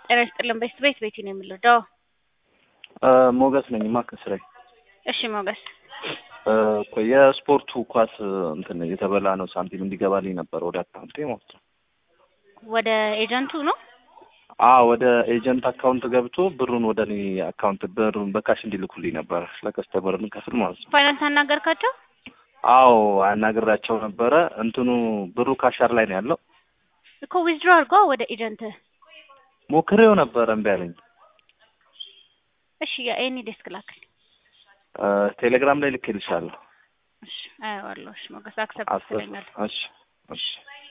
ጤና ይስጥልን። ቤት ቤት ቤቲ ነው የምንወደው። ሞገስ ነኝ ማ ከስራዬ። እሺ ሞገስ፣ እኮ የስፖርቱ ኳስ እንትን የተበላ ነው ሳንቲም እንዲገባልኝ ነበር ወደ አካውንቴ ማለት ነው። ወደ ኤጀንቱ ነው። አ ወደ ኤጀንት አካውንት ገብቶ ብሩን ወደ እኔ አካውንት ብሩን በካሽ እንዲልኩልኝ ነበር ለከስተመር እንከፍል ማለት ነው። ፋይናንስ አናገርካቸው? አዎ አናግራቸው ነበረ። እንትኑ ብሩ ካሻር ላይ ነው ያለው። እኮ ዊዝድሮ አድርጓ ወደ ኤጀንት። ሞክሬው ነበረ እምቢ አለኝ። እሺ የኤኒ ዴስክ ላክል። ቴሌግራም ላይ ልኬልሻለሁ። እሺ አየዋለሁ። እሺ ሞገስ አክሰፕት አስር ትለኛል። እሺ እሺ